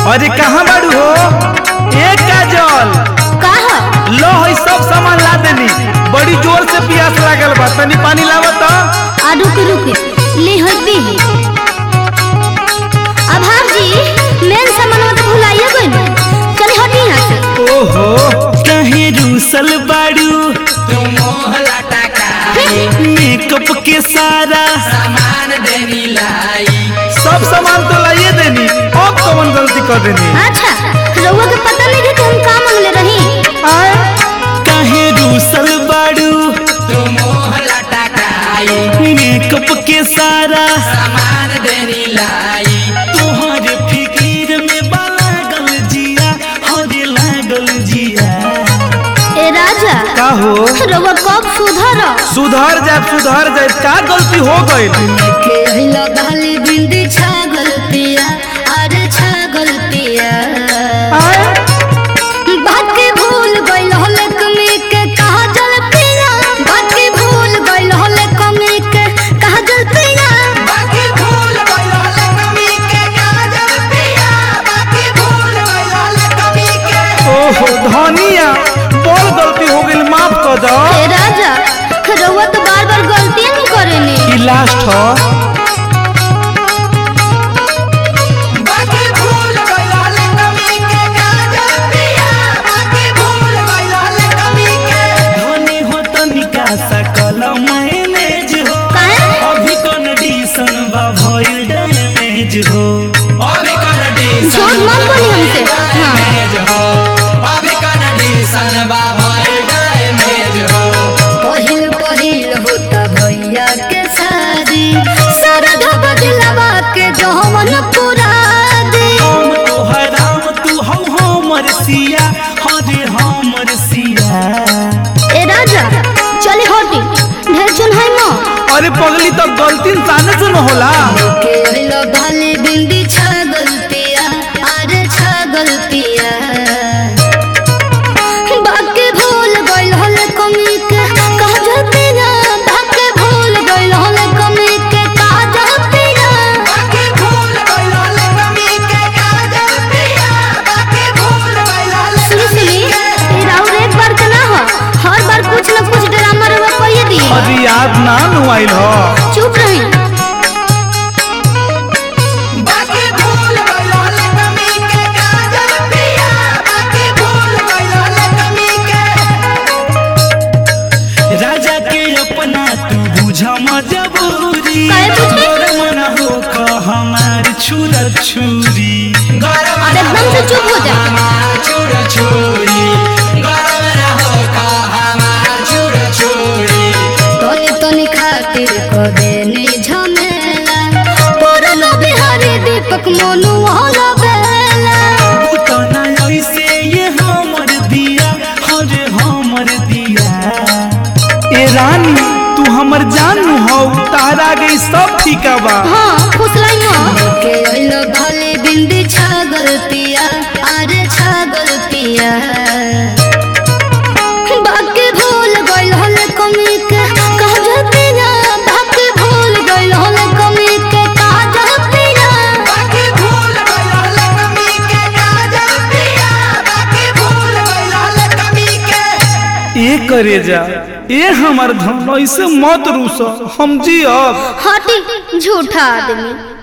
अरे कहाँ बाड़ू हो एक काजल का ह लो है सब सामान ला देनी बड़ी जोर से प्यास लागल बा तनी पानी लावा तो आ रुक रुक ले हबी आभार जी मेन सामान तो भुलाइए गइल चल हटी यहाँ से ओहो कहीं रूसल बाड़ू तुम मोहला टकाई मेकअप के सारा सामान देनी लाई सब सामान तो लाइए देनी अब कौन गलती कर देनी अच्छा रउआ के पता नहीं कि हम का मांगले रही आए कहीं रूसल बाड़ू तुम मोहला टकाई मेकअप के सारा सामान देनी लाई तोहरे फिकीर में बा लागल जिया हरे लागल जिया ए राजा का हो रउआ कब सुधर सुधर जाए सुधर जाए का गलती हो गई के हिला गाली बिंदी छागल पिया अरे छागल पिया बात के भूल गइल हले कमी के कहा जल पिया बात के भूल गइल हले कमी के कहा जल पिया बाकी भूल गइलो ले कमी के काजल पिया बाकी भूल गइलो ले कमी के ओहो धनिया बड़ गलती हो गई माफ कर दो ए राजा रउआ तो बार बार गलतियां नहीं करेनी ई लास्ट हो बाकी भूल गइलो ले कमी के काजल पिया बाकी भूल गइलो ले कमी के धनी हो तनिका सकल मैनेज हो काहे अभी कंडीशन बा भइल डैमेज हो अभी कंडीशन झूठ मत बोली हमसे हाँ मेज हो अभी कंडीशन बा भइल डैमेज हो पहिल पहिल होता भैया के शादी सरधा बदलवा के जहमन पुरा दे हम तोहर राम तू हौ हमर सिया हरे हमर सिया ए राजा चले हटी ढेर चुन है मो अरे पगली तो गलती इंसाने से न होला के हिलो भाले बिंदी छागल पिया अरे छागल पिया बाके भूल गइल हले कमी के कह जाते ना बाके भूल गइल हले कमी के कह जाते ना बाकी भूल गइलो ले कमी के काजल पिया बाकी भूल गइलो ले सुनी सुनी ये राउर एक बार के ना हो हर बार कुछ न कुछ ड्रामा रवा कहिए दी अरे याद ना नुआइल हो चुप रही बाकी भूल गइलो ले कमी के काजल पिया बाकी भूल गइलो ले कमी के राजा के अपना तू बुझा मजबूरी काहे पूछे? तोर मन हो क हमार छुर छुरी गरम अब एकदम से चुप हो जा हमार चूर चूरी गरम रहो का हमार चूर चूरी तोनी तोनी खातिर को देनी झमेला पुरन बिहारी दीपक मोनू वाला बेला उतना ऐसे ये हमर दिया हरे हमर दिया ए रानी तू हमर जान हो तारा गई सब ठीका बा हाँ फुसलाई मो के ओइलो भाले बिंदी छागल पिया अरे छागल पिया बाके भूल गइल हले कमी के कह जाते ना बाके भूल गइल हले कमी के कह जाते ना बाकी भूल गइलो ले कमी के काजल पिया बाकी भूल गइलो ले कमी के ए करे जा ए हमर धन ऐसे मत रूस हम जी अब हटी झूठा आदमी